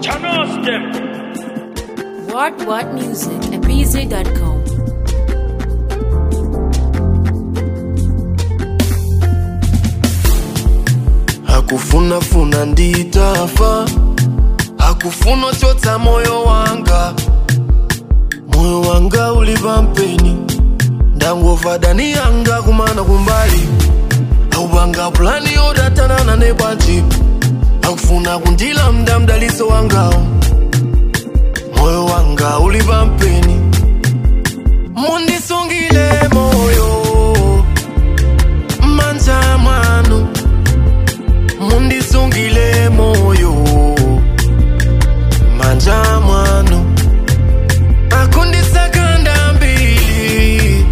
Channels them. What What Music at BZ.com. hakufunafuna nditafa hakufuna chotsa moyo wanga moyo wanga ulipa mpeni ndangova dani yanga kumana kumbali aupanga pulani yodatanana nebwanji akufuna kundila mda mdaliso wangawo moyo wanga ulipa mpeni mundisungile moyo manja mwanu mundisungile moyo manja mwanu akundisakanda mbili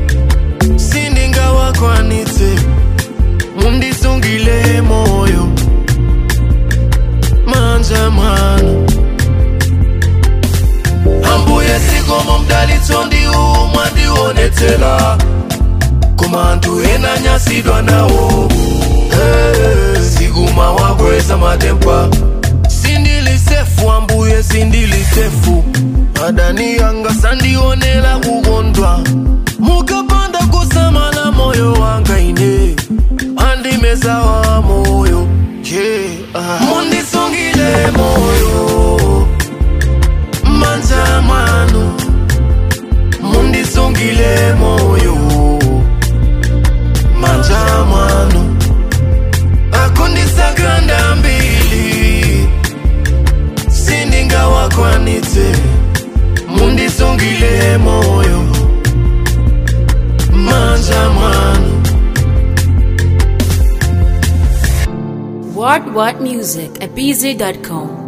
sindingawakwanitse mundisungile moyo manja mwanu ambuye sikomo mdalitso ndiwu mwandionetsela koma anthu ena nyasidwa nawo Eh, siguma wakweza matempa sindilisefu ambuye sindilisefu adani yanga sandionela kukondwa mukapanda kusamala moyo wanga ine andimezawa moyo yeah. ah. mundisungile moyo manja mwanu mundisungile moyo manja mwanu akundisakanda mbili sindingawakwanitse mundisungile moyo manja mwanu What What Music at BZ.com.